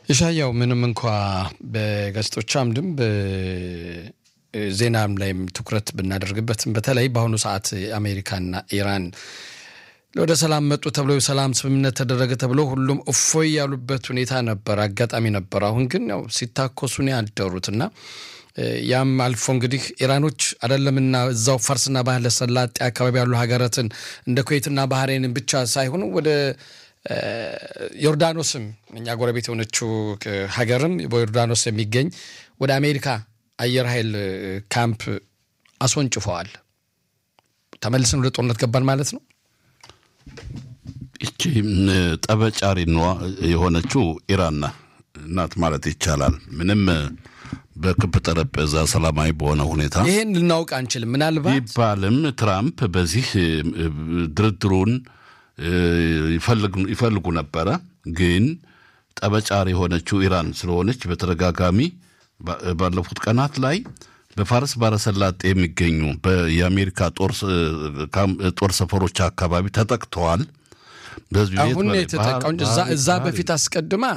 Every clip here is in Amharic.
የሻያው ምንም እንኳ በጋዜጦች አምድም በዜናም ላይም ትኩረት ብናደርግበትም በተለይ በአሁኑ ሰዓት አሜሪካና ኢራን ወደ ሰላም መጡ ተብሎ የሰላም ስምምነት ተደረገ ተብሎ ሁሉም እፎይ ያሉበት ሁኔታ ነበር፣ አጋጣሚ ነበር። አሁን ግን ያው ሲታኮሱ ነው ያደሩት እና ያም አልፎ እንግዲህ ኢራኖች አይደለምና እዛው ፋርስና ባህረ ሰላጤ አካባቢ ያሉ ሀገራትን እንደ ኩዌትና ባህሬንን ብቻ ሳይሆኑ ወደ ዮርዳኖስም እኛ ጎረቤት የሆነችው ሀገርም በዮርዳኖስ የሚገኝ ወደ አሜሪካ አየር ኃይል ካምፕ አስወንጭፈዋል። ተመልሰን ወደ ጦርነት ገባን ማለት ነው። ይቺ ጠበጫሪ የሆነችው ኢራን ናት ማለት ይቻላል። ምንም በክብ ጠረጴዛ ሰላማዊ በሆነ ሁኔታ ይህን ልናውቅ አንችልም። ምናልባት ቢባልም ትራምፕ በዚህ ድርድሩን ይፈልጉ ነበረ። ግን ጠበጫሪ የሆነችው ኢራን ስለሆነች በተደጋጋሚ ባለፉት ቀናት ላይ በፋርስ ባረሰላጤ የሚገኙ የአሜሪካ ጦር ሰፈሮች አካባቢ ተጠቅተዋል። አሁን የተጠቃው እዛ በፊት አስቀድማ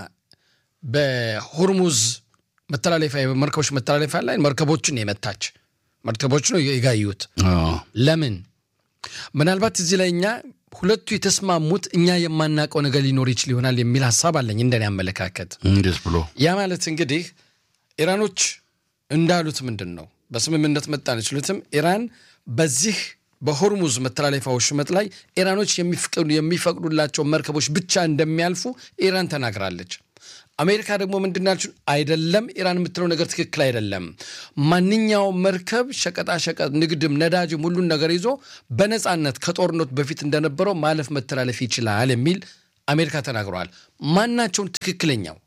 በሆርሙዝ መተላለፊያ መርከቦች መተላለፊያ ላይ መርከቦችን የመታች መርከቦች ነው የጋዩት። ለምን ምናልባት እዚህ ላይ እኛ ሁለቱ የተስማሙት እኛ የማናውቀው ነገር ሊኖር ይችል ይሆናል የሚል ሀሳብ አለኝ እንደኔ አመለካከት። እንዴት ብሎ ያ ማለት እንግዲህ ኢራኖች እንዳሉት ምንድን ነው በስምምነት መጣን ይችሉትም ኢራን በዚህ በሆርሙዝ መተላለፊያ ወሽመጥ ላይ ኢራኖች የሚፈቅዱላቸው መርከቦች ብቻ እንደሚያልፉ ኢራን ተናግራለች። አሜሪካ ደግሞ ምንድናችን አይደለም፣ ኢራን የምትለው ነገር ትክክል አይደለም። ማንኛውም መርከብ ሸቀጣሸቀጥ፣ ንግድም፣ ነዳጅም ሁሉን ነገር ይዞ በነፃነት ከጦርነቱ በፊት እንደነበረው ማለፍ መተላለፍ ይችላል የሚል አሜሪካ ተናግረዋል። ማናቸውን ትክክለኛው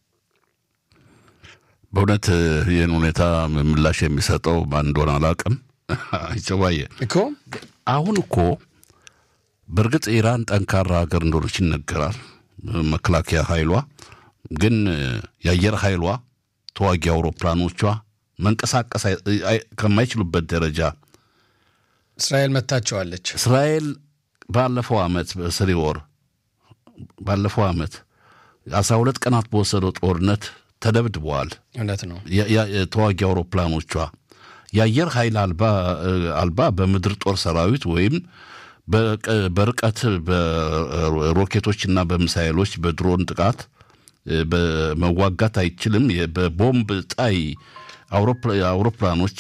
በእውነት ይህን ሁኔታ ምላሽ የሚሰጠው ማን እንደሆነ አላውቅም። አይጨዋየ እኮ አሁን እኮ በእርግጥ ኢራን ጠንካራ ሀገር እንደሆነች ይነገራል። መከላከያ ኃይሏ ግን የአየር ኃይሏ ተዋጊ አውሮፕላኖቿ መንቀሳቀስ ከማይችሉበት ደረጃ እስራኤል መታቸዋለች። እስራኤል ባለፈው ዓመት በሰኔ ወር ባለፈው ዓመት አስራ ሁለት ቀናት በወሰደው ጦርነት ተደብድበዋል። እውነት ነው። ተዋጊ አውሮፕላኖቿ የአየር ኃይል አልባ በምድር ጦር ሰራዊት ወይም በርቀት በሮኬቶችና በሚሳይሎች በድሮን ጥቃት በመዋጋት አይችልም። በቦምብ ጣይ አውሮፕላኖች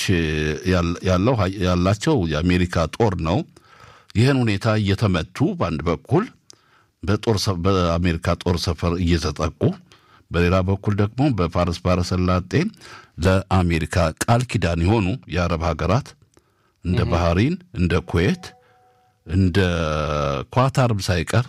ያላቸው የአሜሪካ ጦር ነው። ይህን ሁኔታ እየተመቱ በአንድ በኩል በአሜሪካ ጦር ሰፈር እየተጠቁ በሌላ በኩል ደግሞ በፋርስ ባሕረ ሰላጤ ለአሜሪካ ቃል ኪዳን የሆኑ የአረብ ሀገራት እንደ ባህሪን፣ እንደ ኩዌት፣ እንደ ኳታርም ሳይቀር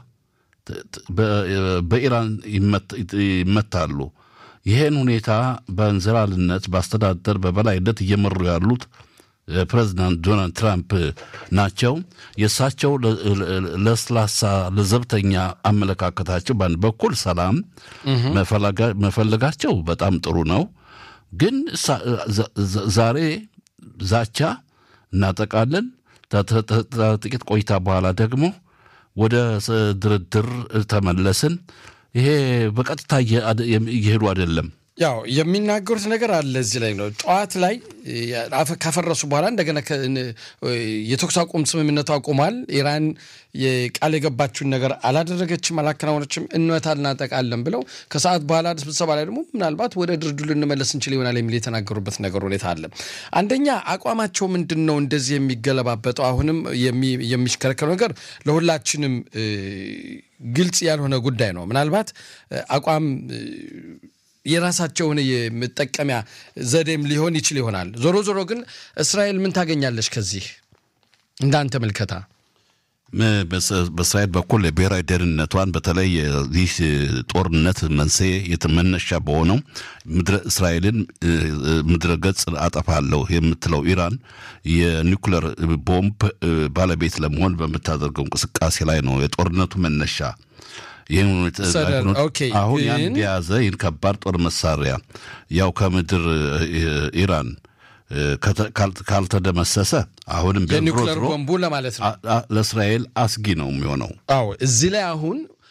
በኢራን ይመታሉ። ይህን ሁኔታ በእንዝላልነት በአስተዳደር በበላይነት እየመሩ ያሉት ፕሬዚዳንት ዶናልድ ትራምፕ ናቸው። የእሳቸው ለስላሳ ለዘብተኛ አመለካከታቸው በአንድ በኩል ሰላም መፈለጋቸው በጣም ጥሩ ነው። ግን ዛሬ ዛቻ እናጠቃለን፣ ጥቂት ቆይታ በኋላ ደግሞ ወደ ድርድር ተመለስን። ይሄ በቀጥታ እየሄዱ አይደለም። ያው የሚናገሩት ነገር አለ እዚህ ላይ ነው። ጠዋት ላይ ካፈረሱ በኋላ እንደገና የተኩስ አቁም ስምምነቱ አቁሟል። ኢራን ቃል የገባችውን ነገር አላደረገችም፣ አላከናወነችም፣ እንመታ እናጠቃለን ብለው ከሰዓት በኋላ ስብሰባ ላይ ደግሞ ምናልባት ወደ ድርድሩ ልንመለስ እንችል ይሆናል የሚል የተናገሩበት ነገር ሁኔታ አለ። አንደኛ አቋማቸው ምንድን ነው እንደዚህ የሚገለባበጠው? አሁንም የሚሽከረከረው ነገር ለሁላችንም ግልጽ ያልሆነ ጉዳይ ነው። ምናልባት አቋም የራሳቸውን የመጠቀሚያ ዘዴም ሊሆን ይችል ይሆናል። ዞሮ ዞሮ ግን እስራኤል ምን ታገኛለች ከዚህ እንዳንተ ምልከታ? በእስራኤል በኩል የብሔራዊ ደህንነቷን በተለይ ይህ ጦርነት መንስኤ መነሻ በሆነው ምድረ እስራኤልን ምድረ ገጽ አጠፋለሁ የምትለው ኢራን የኒውክለር ቦምብ ባለቤት ለመሆን በምታደርገው እንቅስቃሴ ላይ ነው የጦርነቱ መነሻ። ይህን አሁን ያን የያዘ ይህን ከባድ ጦር መሳሪያ ያው ከምድር ኢራን ካልተደመሰሰ አሁንም የኒውክለር ቦምቡ ለማለት ነው ለእስራኤል አስጊ ነው የሚሆነው። አዎ እዚህ ላይ አሁን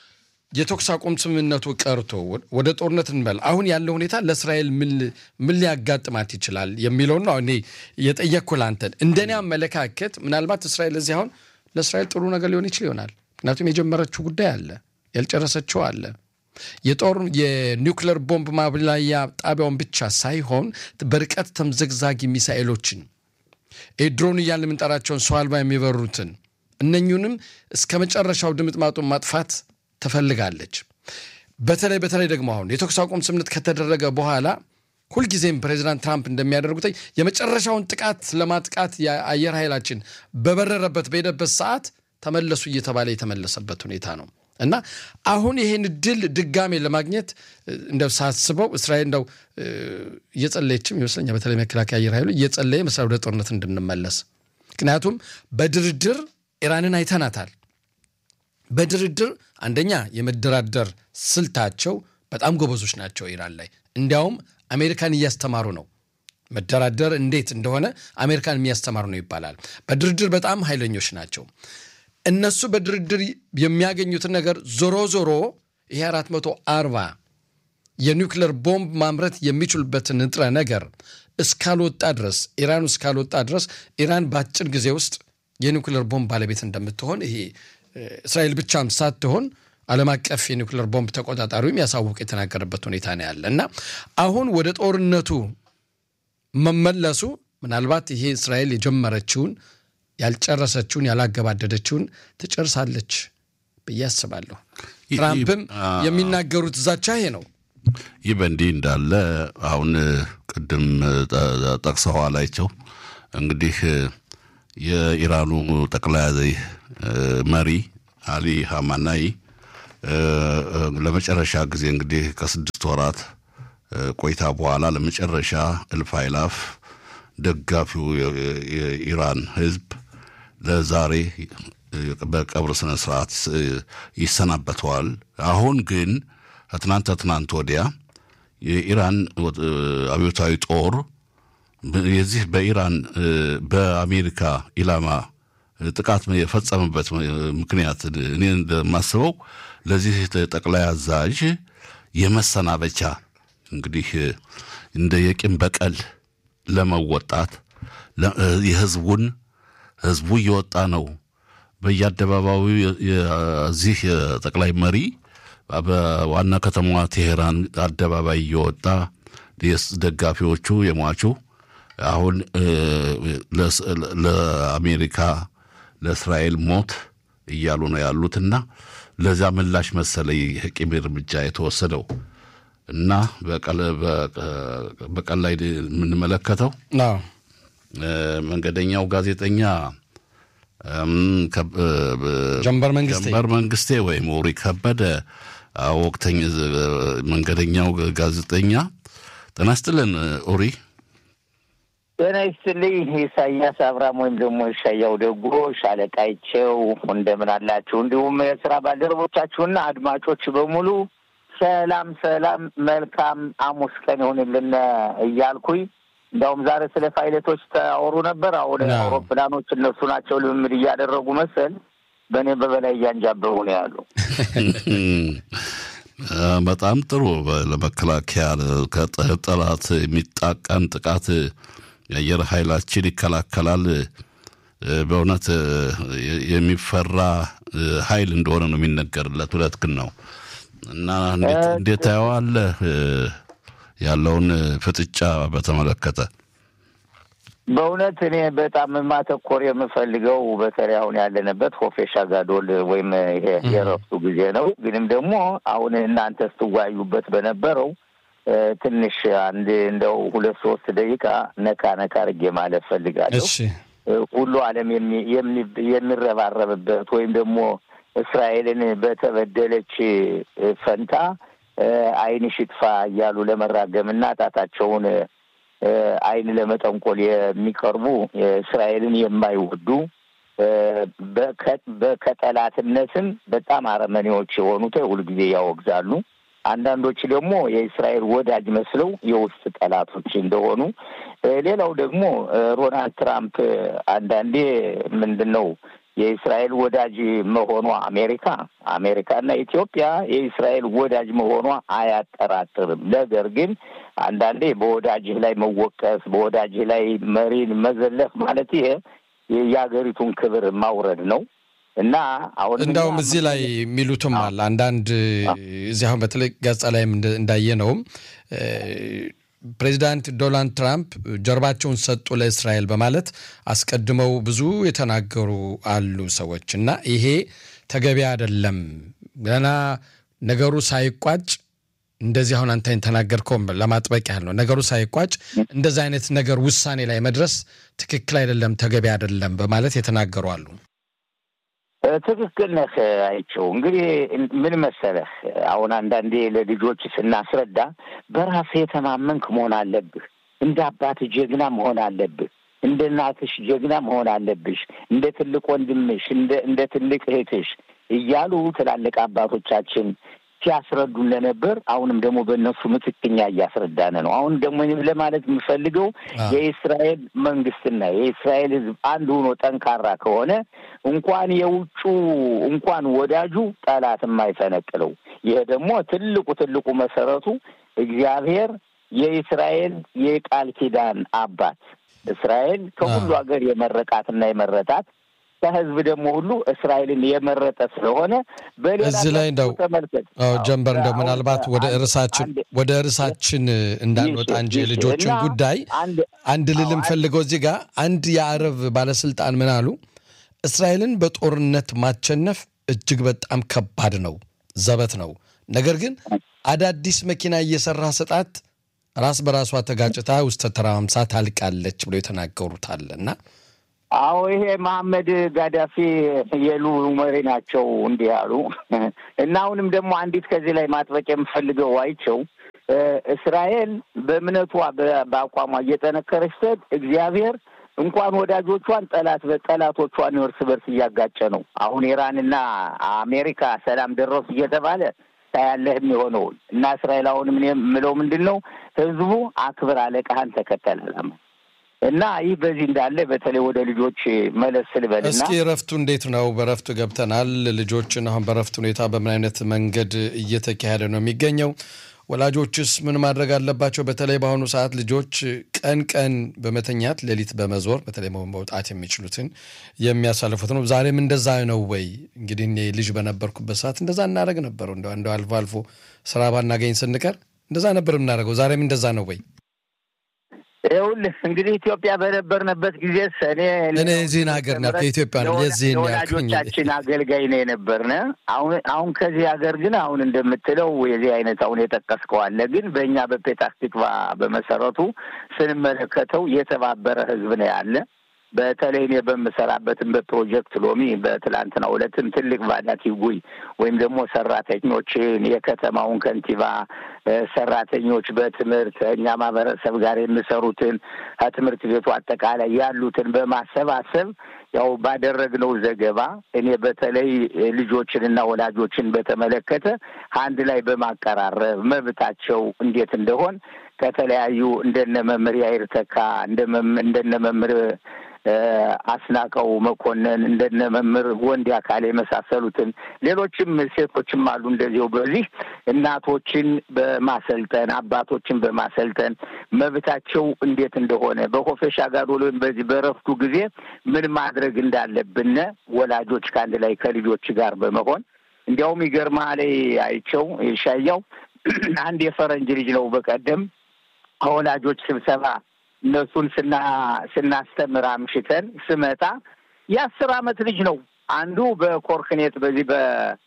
የተኩስ አቁም ስምምነቱ ቀርቶ ወደ ጦርነት እንበል አሁን ያለው ሁኔታ ለእስራኤል ምን ሊያጋጥማት ይችላል የሚለውን ነው እኔ የጠየቅኩህ ለአንተን። እንደኔ አመለካከት ምናልባት እስራኤል እዚህ አሁን ለእስራኤል ጥሩ ነገር ሊሆን ይችል ይሆናል። ምክንያቱም የጀመረችው ጉዳይ አለ፣ ያልጨረሰችው አለ። የጦር የኒውክለር ቦምብ ማብላያ ጣቢያውን ብቻ ሳይሆን በርቀት ተምዘግዛጊ ሚሳኤሎችን ድሮን እያልን የምንጠራቸውን ሰው አልባ የሚበሩትን እነኙንም እስከ መጨረሻው ድምጥማጡን ማጥፋት ትፈልጋለች። በተለይ በተለይ ደግሞ አሁን የተኩስ አቁም ስምምነት ከተደረገ በኋላ ሁልጊዜም ፕሬዚዳንት ትራምፕ እንደሚያደርጉት የመጨረሻውን ጥቃት ለማጥቃት የአየር ኃይላችን በበረረበት በሄደበት ሰዓት ተመለሱ እየተባለ የተመለሰበት ሁኔታ ነው እና አሁን ይሄን ድል ድጋሜ ለማግኘት እንደው ሳስበው እስራኤል እንደው እየጸለየችም ይመስለኛል። በተለይ መከላከያ አየር ኃይሉ እየጸለየ መስሪያ ወደ ጦርነት እንድንመለስ ምክንያቱም በድርድር ኢራንን አይተናታል። በድርድር አንደኛ የመደራደር ስልታቸው በጣም ጎበዞች ናቸው ኢራን ላይ እንዲያውም አሜሪካን እያስተማሩ ነው። መደራደር እንዴት እንደሆነ አሜሪካን የሚያስተማሩ ነው ይባላል። በድርድር በጣም ኃይለኞች ናቸው። እነሱ በድርድር የሚያገኙትን ነገር ዞሮ ዞሮ ይሄ 440 የኒውክለር ቦምብ ማምረት የሚችሉበትን ንጥረ ነገር እስካልወጣ ድረስ ኢራን እስካልወጣ ድረስ ኢራን በአጭር ጊዜ ውስጥ የኒውክለር ቦምብ ባለቤት እንደምትሆን ይሄ እስራኤል ብቻም ሳትሆን ዓለም አቀፍ የኒውክለር ቦምብ ተቆጣጣሪውም ያሳውቅ የተናገረበት ሁኔታ ነው ያለ እና አሁን ወደ ጦርነቱ መመለሱ ምናልባት ይሄ እስራኤል የጀመረችውን ያልጨረሰችውን ያላገባደደችውን ትጨርሳለች ብዬ አስባለሁ። ትራምፕም የሚናገሩት ዛቻ ይሄ ነው። ይህ በእንዲህ እንዳለ አሁን ቅድም ጠቅሰዋል አይቸው እንግዲህ የኢራኑ ጠቅላይ መሪ አሊ ሀማናይ ለመጨረሻ ጊዜ እንግዲህ ከስድስት ወራት ቆይታ በኋላ ለመጨረሻ እልፍ አይላፍ ደጋፊው የኢራን ሕዝብ ለዛሬ በቀብር ስነ ስርዓት ይሰናበተዋል። አሁን ግን ከትናንት ከትናንት ወዲያ የኢራን አብዮታዊ ጦር የዚህ በኢራን በአሜሪካ ኢላማ ጥቃት የፈጸመበት ምክንያት እኔ እንደማስበው ለዚህ ጠቅላይ አዛዥ የመሰናበቻ እንግዲህ እንደ የቂም በቀል ለመወጣት የህዝቡን ህዝቡ እየወጣ ነው በየአደባባዩ የዚህ የጠቅላይ መሪ በዋና ከተማዋ ቴሄራን አደባባይ እየወጣ ደጋፊዎቹ የሟቹ አሁን ለአሜሪካ ለእስራኤል ሞት እያሉ ነው ያሉትና ለዛ ምላሽ መሰለ የቂም እርምጃ የተወሰደው እና በቀን ላይ የምንመለከተው መንገደኛው ጋዜጠኛ ጀንበር መንግስቴ ጀንበር መንግስቴ ወይም ኡሪ ከበደ ወቅተኛ መንገደኛው ጋዜጠኛ ጤና ይስጥልን ኡሪ። ጤና ይስጥልኝ ኢሳያስ አብርሃም ወይም ደግሞ ሻያው ደጎ ሻለቃይቸው እንደምን አላችሁ? እንዲሁም የስራ ባልደረቦቻችሁና አድማጮች በሙሉ ሰላም ሰላም፣ መልካም ሐሙስ ቀን ይሁንልን እያልኩኝ እንዲያውም ዛሬ ስለ ፓይለቶች ታወሩ ነበር። አሁን አውሮፕላኖች እነሱ ናቸው ልምምድ እያደረጉ መሰል በእኔ በበላይ እያንጃበቡ ነው ያሉ። በጣም ጥሩ። ለመከላከያ ከጠላት የሚጣቃን ጥቃት የአየር ኃይላችን ይከላከላል። በእውነት የሚፈራ ኃይል እንደሆነ ነው የሚነገርለት። እውነት ግን ነው እና እንዴት ታየዋለህ ያለውን ፍጥጫ በተመለከተ? በእውነት እኔ በጣም ማተኮር የምፈልገው በተለይ አሁን ያለንበት ሆፌሻ ጋዶል ወይም ይሄ የረፍቱ ጊዜ ነው። ግንም ደግሞ አሁን እናንተ ስትወያዩበት በነበረው ትንሽ አንድ እንደው ሁለት ሶስት ደቂቃ ነካ ነካ አድርጌ ማለት ፈልጋለሁ። ሁሉ ዓለም የሚረባረብበት ወይም ደግሞ እስራኤልን በተበደለች ፈንታ ዓይንሽ ይጥፋ እያሉ ለመራገም እና ጣታቸውን ዓይን ለመጠንቆል የሚቀርቡ እስራኤልን የማይወዱ ከጠላትነትም በጣም አረመኔዎች የሆኑት ሁልጊዜ ያወግዛሉ። አንዳንዶች ደግሞ የእስራኤል ወዳጅ መስለው የውስጥ ጠላቶች እንደሆኑ፣ ሌላው ደግሞ ሮናልድ ትራምፕ አንዳንዴ ምንድን ነው የእስራኤል ወዳጅ መሆኗ አሜሪካ አሜሪካና ኢትዮጵያ የእስራኤል ወዳጅ መሆኗ አያጠራጥርም። ነገር ግን አንዳንዴ በወዳጅህ ላይ መወቀስ፣ በወዳጅህ ላይ መሪን መዘለፍ ማለት ይሄ የሀገሪቱን ክብር ማውረድ ነው እና አሁን እንዳውም እዚህ ላይ የሚሉትም አለ አንዳንድ እዚህ አሁን በተለይ ገጻ ላይም እንዳየነውም ፕሬዚዳንት ዶናልድ ትራምፕ ጀርባቸውን ሰጡ ለእስራኤል በማለት አስቀድመው ብዙ የተናገሩ አሉ ሰዎች እና ይሄ ተገቢ አይደለም። ገና ነገሩ ሳይቋጭ እንደዚህ አሁን አንተ ተናገርከውም ለማጥበቅ ያህል ነው። ነገሩ ሳይቋጭ እንደዚህ አይነት ነገር ውሳኔ ላይ መድረስ ትክክል አይደለም፣ ተገቢ አይደለም በማለት የተናገሩ አሉ። ትክክል ነህ አይቸው። እንግዲህ ምን መሰለህ፣ አሁን አንዳንዴ ለልጆች ስናስረዳ በራስህ የተማመንክ መሆን አለብህ። እንደ አባት ጀግና መሆን አለብህ። እንደ እናትሽ ጀግና መሆን አለብሽ። እንደ ትልቅ ወንድምሽ፣ እንደ ትልቅ እህትሽ እያሉ ትላልቅ አባቶቻችን ሲያስረዱን ለነበር አሁንም ደግሞ በእነሱ ምትክኛ እያስረዳን ነው። አሁን ደግሞ ለማለት የምፈልገው የእስራኤል መንግስትና የእስራኤል ሕዝብ አንድ ሆኖ ጠንካራ ከሆነ እንኳን የውጩ እንኳን ወዳጁ ጠላት የማይፈነቅለው ይሄ ደግሞ ትልቁ ትልቁ መሰረቱ እግዚአብሔር የእስራኤል የቃል ኪዳን አባት እስራኤል ከሁሉ ሀገር የመረቃትና የመረጣት ከህዝብ ደግሞ ሁሉ እስራኤልን የመረጠ ስለሆነ በሌላ እዚህ ላይ እንደው ተመልከት ጀንበር እንደው ምናልባት ወደ እርሳችን ወደ እርሳችን እንዳንወጣ እንጂ ልጆችን ጉዳይ አንድ ልልም ፈልገው እዚህ ጋር አንድ የአረብ ባለስልጣን ምን አሉ? እስራኤልን በጦርነት ማቸነፍ እጅግ በጣም ከባድ ነው፣ ዘበት ነው። ነገር ግን አዳዲስ መኪና እየሰራ ስጣት ራስ በራሷ ተጋጭታ ውስጥ ተተራምሳ ታልቃለች ብሎ የተናገሩታል እና አዎ ይሄ መሐመድ ጋዳፊ የሉ መሪ ናቸው እንዲህ ያሉ እና አሁንም ደግሞ አንዲት ከዚህ ላይ ማጥበቅ የምፈልገው አይቸው እስራኤል በእምነቷ በአቋሟ እየጠነከረች ስትሄድ እግዚአብሔር እንኳን ወዳጆቿን ጠላት ጠላቶቿን እርስ በርስ እያጋጨ ነው። አሁን ኢራንና አሜሪካ ሰላም ደረሱ እየተባለ ታያለህ የሚሆነውን እና እስራኤል አሁንም የምለው ምንድን ነው ህዝቡ አክብር አለቃህን ተከተል አላማ እና ይህ በዚህ እንዳለ በተለይ ወደ ልጆች መለስ ስልበልና እስኪ እረፍቱ እንዴት ነው? በእረፍቱ ገብተናል። ልጆችን አሁን በእረፍት ሁኔታ በምን አይነት መንገድ እየተካሄደ ነው የሚገኘው? ወላጆችስ ምን ማድረግ አለባቸው? በተለይ በአሁኑ ሰዓት ልጆች ቀን ቀን በመተኛት ሌሊት በመዞር በተለይ መውጣት የሚችሉትን የሚያሳልፉት ነው። ዛሬም እንደዛ ነው ወይ? እንግዲህ እኔ ልጅ በነበርኩበት ሰዓት እንደዛ እናደረግ ነበሩ። እንደ አልፎ አልፎ ስራ ባናገኝ ስንቀር እንደዛ ነበር የምናደርገው። ዛሬም እንደዛ ነው ወይ? ይኸውልህ እንግዲህ ኢትዮጵያ በነበርንበት ጊዜ እኔ እኔ የዚህን ሀገር ና ከኢትዮጵያ ነው የዚህን የወላጆቻችን አገልጋይ ነው የነበርን። አሁን አሁን ከዚህ ሀገር ግን አሁን እንደምትለው የዚህ አይነት አሁን የጠቀስከው አለ። ግን በእኛ በፔታስ ቲክቫ በመሰረቱ ስንመለከተው የተባበረ ህዝብ ነው ያለ። በተለይ እኔ በምሰራበትም በፕሮጀክት ሎሚ በትላንትናው ዕለትም ትልቅ ቫዳቲ ጉይ ወይም ደግሞ ሰራተኞችን የከተማውን ከንቲባ ሰራተኞች በትምህርት እኛ ማህበረሰብ ጋር የሚሰሩትን ከትምህርት ቤቱ አጠቃላይ ያሉትን በማሰባሰብ ያው ባደረግነው ዘገባ እኔ በተለይ ልጆችንና ወላጆችን በተመለከተ አንድ ላይ በማቀራረብ መብታቸው እንዴት እንደሆን ከተለያዩ እንደነ መምህር ያይር ተካ እንደነ መምህር አስናቀው መኮንን እንደነ መምህር ወንድ አካል የመሳሰሉትን ሌሎችም ሴቶችም አሉ። እንደዚሁ በዚህ እናቶችን በማሰልጠን አባቶችን በማሰልጠን መብታቸው እንዴት እንደሆነ በኮፌሻ ጋር ወይም በዚህ በረፍቱ ጊዜ ምን ማድረግ እንዳለብን ወላጆች ከአንድ ላይ ከልጆች ጋር በመሆን እንዲያውም ይገርምሃል አይቸው ሻያው አንድ የፈረንጅ ልጅ ነው በቀደም ከወላጆች ስብሰባ እነሱን ስና ስናስተምር አምሽተን ስመጣ የአስር አመት ልጅ ነው። አንዱ በኮርክኔት በዚህ በ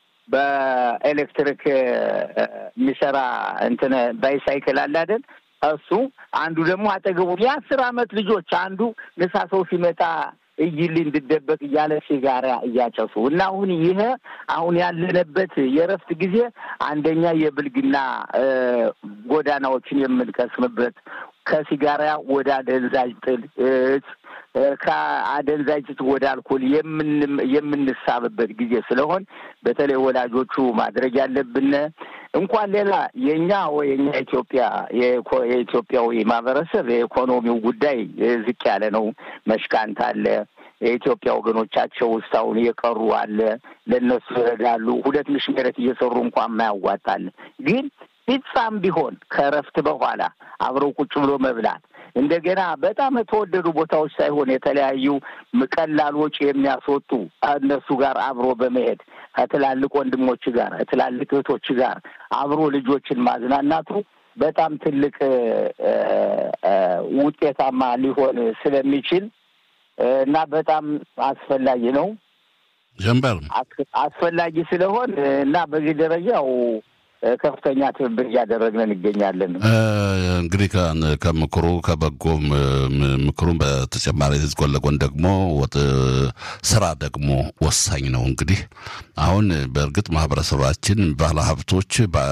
በኤሌክትሪክ የሚሰራ እንትን ባይሳይክል አለ አይደል? እሱ አንዱ ደግሞ አጠገቡ የአስር አመት ልጆች አንዱ ንሳ ሰው ሲመጣ እይል እንድደበቅ እያለ ሲጋራ እያጨሱ እና አሁን ይሄ አሁን ያለንበት የእረፍት ጊዜ አንደኛ የብልግና ጎዳናዎችን የምንቀስምበት ከሲጋራ ወደ አደንዛዥ ጥል ከአደንዛዥ ወደ አልኮል የምንሳብበት ጊዜ ስለሆን በተለይ ወላጆቹ ማድረግ ያለብን እንኳን ሌላ የእኛ ወይ የኛ ኢትዮጵያ የኢትዮጵያዊ ማህበረሰብ የኢኮኖሚው ጉዳይ ዝቅ ያለ ነው። መሽካንት አለ። የኢትዮጵያ ወገኖቻቸው ውስጥ አሁን የቀሩ አለ። ለእነሱ ይረዳሉ። ሁለት ምሽ ሜረት እየሰሩ እንኳን የማያዋጣል ግን ፒጻም ቢሆን ከእረፍት በኋላ አብረው ቁጭ ብሎ መብላት እንደገና በጣም የተወደዱ ቦታዎች ሳይሆን የተለያዩ ቀላል ወጪ የሚያስወጡ እነሱ ጋር አብሮ በመሄድ ከትላልቅ ወንድሞች ጋር ከትላልቅ እህቶች ጋር አብሮ ልጆችን ማዝናናቱ በጣም ትልቅ ውጤታማ ሊሆን ስለሚችል እና በጣም አስፈላጊ ነው። ጀንበር አስፈላጊ ስለሆን እና በዚህ ደረጃው ከፍተኛ ትብብር እያደረግን እንገኛለን። እንግዲህ ከምክሩ ከበጎ ምክሩን በተጨማሪ ጎን ለጎን ደግሞ ስራ ደግሞ ወሳኝ ነው። እንግዲህ አሁን በእርግጥ ማህበረሰባችን ባለሀብቶች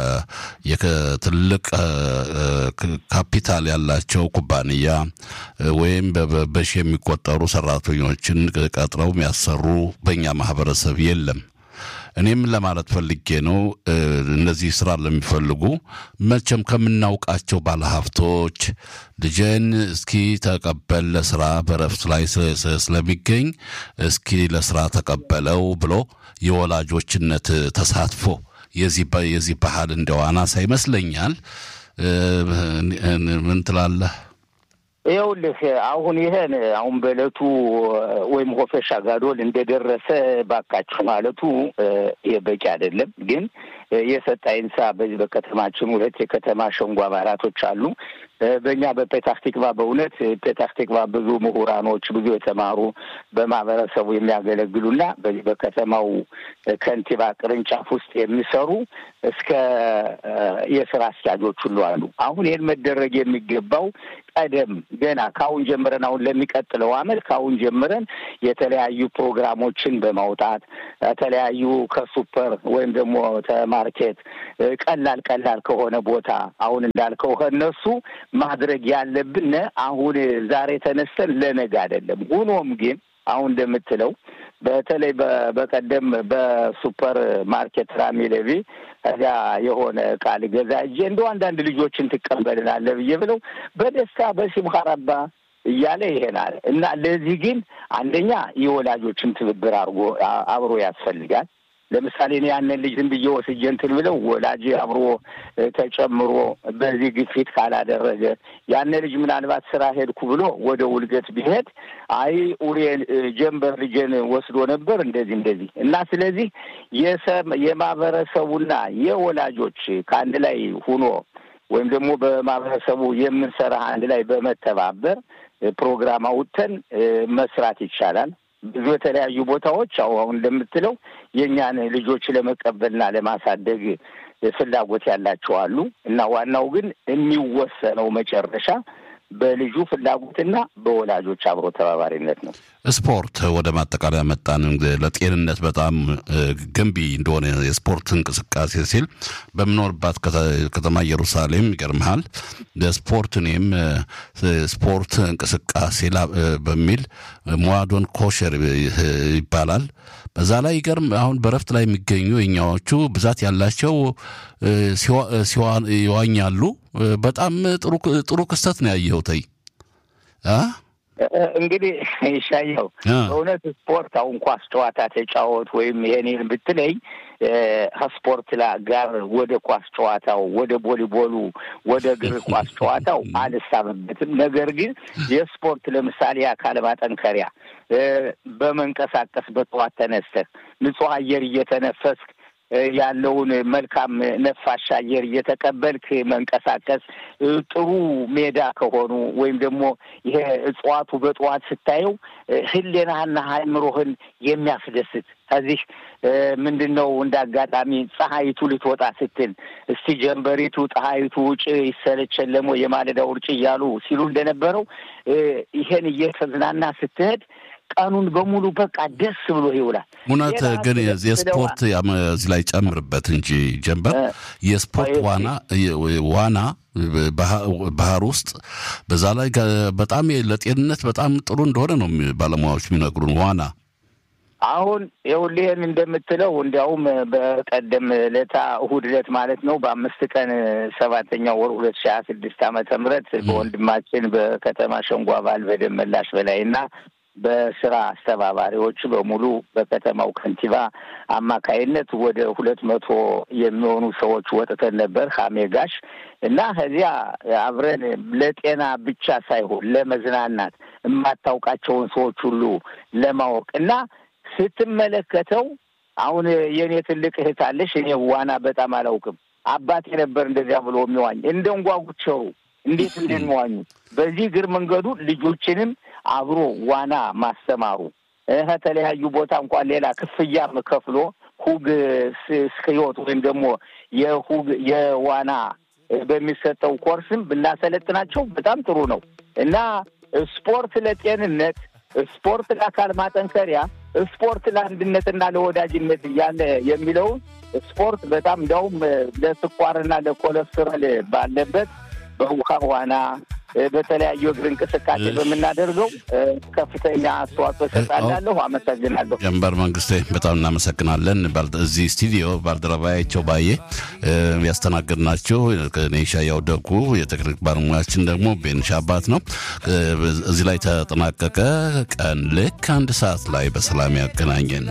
ትልቅ ካፒታል ያላቸው ኩባንያ ወይም በሺ የሚቆጠሩ ሰራተኞችን ቀጥረው የሚያሰሩ በእኛ ማህበረሰብ የለም። እኔም ለማለት ፈልጌ ነው። እነዚህ ስራ ለሚፈልጉ መቼም ከምናውቃቸው ባለሀብቶች ልጄን እስኪ ተቀበል ለስራ በረፍት ላይ ስለሚገኝ እስኪ ለስራ ተቀበለው ብሎ የወላጆችነት ተሳትፎ የዚህ ባህል እንደው አናሳ ይመስለኛል። ምን ትላለህ? ይኸውልህ አሁን ይሄን አሁን በእለቱ ወይም ሆፈሻ ጋዶል እንደደረሰ ባካችሁ ማለቱ ይሄ በቂ አይደለም። ግን የሰጥ አይንሳ በዚህ በከተማችን ሁለት የከተማ ሸንጎ አባላቶች አሉ። በእኛ በፔታህ ቲክቫ በእውነት ፔታህ ቲክቫ ብዙ ምሁራኖች ብዙ የተማሩ በማህበረሰቡ የሚያገለግሉና በዚህ በከተማው ከንቲባ ቅርንጫፍ ውስጥ የሚሰሩ እስከ የስራ አስኪያጆች ሁሉ አሉ። አሁን ይህን መደረግ የሚገባው ቀደም ገና ከአሁን ጀምረን አሁን ለሚቀጥለው አመት ከአሁን ጀምረን የተለያዩ ፕሮግራሞችን በማውጣት የተለያዩ ከሱፐር ወይም ደግሞ ተማርኬት ቀላል ቀላል ከሆነ ቦታ አሁን እንዳልከው ከእነሱ ማድረግ ያለብን አሁን ዛሬ ተነስተን ለነገ አይደለም። ሆኖም ግን አሁን እንደምትለው በተለይ በቀደም በሱፐር ማርኬት ራሚ ለቪ እዚያ የሆነ ቃል ገዛ እጄ እንደው አንዳንድ ልጆችን ትቀበልናለህ ብዬ ብለው በደስታ በሲምካ ረባ እያለ ይሄናል እና ለዚህ ግን አንደኛ የወላጆችን ትብብር አድርጎ አብሮ ያስፈልጋል። ለምሳሌ እኔ ያንን ልጅ ዝም ብዬ ወስጄ እንትን ብለው ወላጅ አብሮ ተጨምሮ በዚህ ግፊት ካላደረገ ያን ልጅ ምናልባት ስራ ሄድኩ ብሎ ወደ ውልገት ቢሄድ አይ ኡሬን ጀንበር ልጄን ወስዶ ነበር እንደዚህ እንደዚህ እና ስለዚህ የማህበረሰቡና የወላጆች ከአንድ ላይ ሁኖ ወይም ደግሞ በማህበረሰቡ የምንሰራ አንድ ላይ በመተባበር ፕሮግራም አውጥተን መስራት ይቻላል። ብዙ የተለያዩ ቦታዎች አሁ አሁን እንደምትለው የእኛን ልጆች ለመቀበልና ለማሳደግ ፍላጎት ያላቸው አሉ እና ዋናው ግን የሚወሰነው መጨረሻ በልጁ ፍላጎትና በወላጆች አብሮ ተባባሪነት ነው። ስፖርት ወደ ማጠቃለያ መጣን። ለጤንነት በጣም ገንቢ እንደሆነ የስፖርት እንቅስቃሴ ሲል በምኖርባት ከተማ ኢየሩሳሌም ይገርምሃል ለስፖርት እኔም ስፖርት እንቅስቃሴ በሚል ሞዋዶን ኮሸር ይባላል። በዛ ላይ ይገርም አሁን በረፍት ላይ የሚገኙ የኛዎቹ ብዛት ያላቸው ይዋኛሉ። በጣም ጥሩ ክስተት ነው ያየሁት። እንግዲህ ይሻየው በእውነት ስፖርት አሁን ኳስ ጨዋታ ተጫወት ወይም ይሄንን ብትለኝ ከስፖርት ጋር ወደ ኳስ ጨዋታው ወደ ቦሊቦሉ ወደ እግር ኳስ ጨዋታው አልሳብበትም። ነገር ግን የስፖርት ለምሳሌ አካል ማጠንከሪያ በመንቀሳቀስ በጠዋት ተነስተህ ንጹህ አየር እየተነፈስክ ያለውን መልካም ነፋሻ አየር እየተቀበልክ መንቀሳቀስ ጥሩ ሜዳ ከሆኑ ወይም ደግሞ ይሄ እጽዋቱ በጠዋት ስታየው ሕሊናህና አእምሮህን የሚያስደስት ከዚህ ምንድን ነው እንደ አጋጣሚ ፀሐይቱ ልትወጣ ስትል እስቲ ጀንበሪቱ ፀሐይቱ ውጭ ይሰለቸን ለሞ የማለዳ ውርጭ እያሉ ሲሉ እንደነበረው ይሄን እየተዝናና ስትሄድ ቀኑን በሙሉ በቃ ደስ ብሎ ይውላል። እውነት ግን የስፖርት እዚህ ላይ ጨምርበት እንጂ ጀንበር የስፖርት ዋና ዋና ባህር ውስጥ በዛ ላይ በጣም ለጤንነት በጣም ጥሩ እንደሆነ ነው ባለሙያዎች የሚነግሩን። ዋና አሁን ይኸውልህን እንደምትለው እንዲያውም በቀደም ለታ እሑድ ዕለት ማለት ነው በአምስት ቀን ሰባተኛው ወር ሁለት ሺህ ሀያ ስድስት ዓመተ ምህረት በወንድማችን በከተማ ሸንጎ አባል በደመላሽ በላይ እና በስራ አስተባባሪዎች በሙሉ በከተማው ከንቲባ አማካይነት ወደ ሁለት መቶ የሚሆኑ ሰዎች ወጥተን ነበር ሀሜጋሽ እና ከዚያ አብረን ለጤና ብቻ ሳይሆን ለመዝናናት የማታውቃቸውን ሰዎች ሁሉ ለማወቅ እና ስትመለከተው አሁን የእኔ ትልቅ እህት አለሽ። እኔ ዋና በጣም አላውቅም። አባቴ ነበር እንደዚያ ብሎ የሚዋኝ እንደ እንጓጉቸው እንዴት እንደሚዋኙ በዚህ እግር መንገዱ ልጆችንም አብሮ ዋና ማስተማሩ ከተለያዩ ቦታ እንኳን ሌላ ክፍያም ከፍሎ ሁግ ስክዮት ወይም ደግሞ የሁግ የዋና በሚሰጠው ኮርስም ብናሰለጥናቸው በጣም ጥሩ ነው እና ስፖርት ለጤንነት፣ ስፖርት ለአካል ማጠንከሪያ፣ ስፖርት ለአንድነትና ለወዳጅነት እያለ የሚለውን ስፖርት በጣም እንዲያውም ለስኳርና ለኮለስትሮል ባለበት በውሃ ዋና በተለያዩ እግር እንቅስቃሴ በምናደርገው ከፍተኛ አስተዋጽኦ እሰጣለሁ። አመሰግናለሁ። ጀንበር መንግስቴ በጣም እናመሰግናለን። እዚህ ስቱዲዮ ባልደረባያቸው ባዬ ያስተናገድናቸው እኔ ሻያው ደጉ፣ የቴክኒክ ባለሙያችን ደግሞ ቤንሻ አባት ነው። እዚህ ላይ ተጠናቀቀ። ቀን ልክ አንድ ሰዓት ላይ በሰላም ያገናኘን።